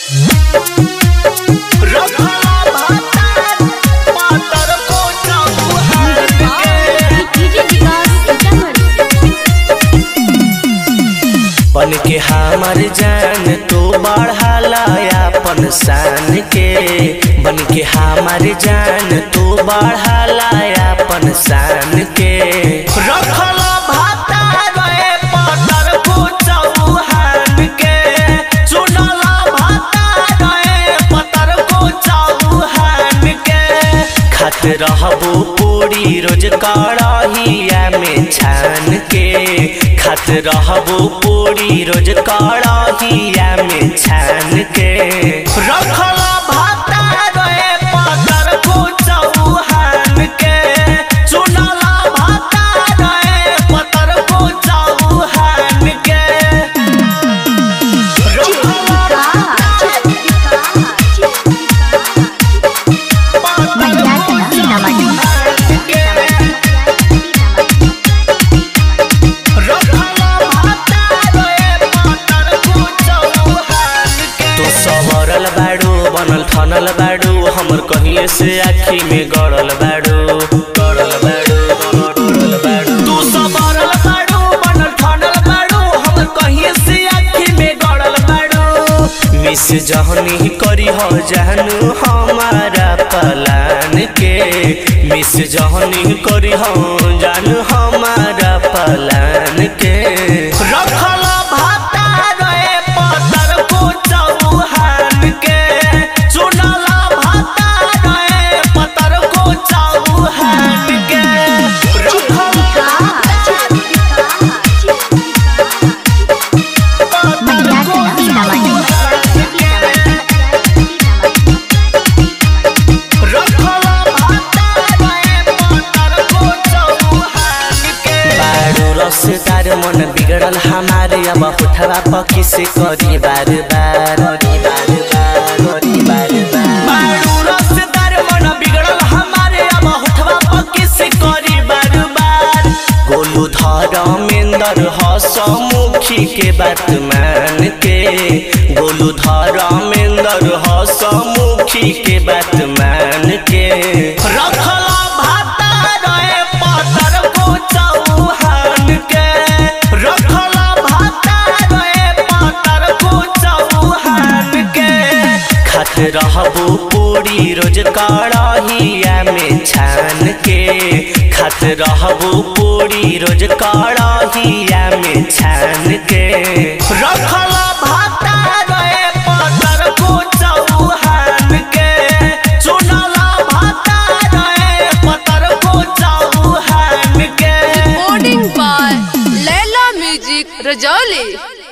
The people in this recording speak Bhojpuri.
बन के हमर जान तू बढ़ाला अपन शान के बन के हमर जान तू बढ़ाला अपन शान के रखला भाता रे पतर को चौहान के चुनला भाता रे पतर को चौहान के खत रहबो पूरी रोज कड़हिया में छान के खत रहबो पूरी रोज कड़हिया में छान के रखला भाता रे पतर को चौहान के चुनला भाता रे पतर को चौहान के तो सवरल बाड़ू बनल ठनल बाड़ू हमर कहिए से आखी में गड़ल बाड़ू गड़ल बाड़ू गड़ल बाड़ू तू सवरल बाड़ू बनल ठनल बाड़ू हमर कहिए से आखी में गड़ल बाड़ू मिस जहनी करी हो जानू हमारा पलान के मिस जहनी करी हो जानू हमारा पलान के रखला भाता रे पतर को चौहान के चुनला भाता रे पतर को चौहान के रखला बारू रसदार मन बिगड़ल हमारे अब उठवा पकी से करी बार बार करी बार बार करी बार बार बारू रसदार मन बिगड़ल हमारे अब उठवा पकी से करी बार बार गोलू धर्मेंद्र हसमुखी के बात मान के गोलू धर्मेंद्र हसमुखी के बात मान के रखला भाता रे पतर को चौहान के रखला भाता रे पतर को चौहान के खत रहबो पूरी रोज कड़हिया में छान के खत रहबो पूरी रोज कड़हिया में छान के रखला भाता रे पतर को चौहान के चुनला भाता रे पतर को चौहान के recording by Leila Music Rajali.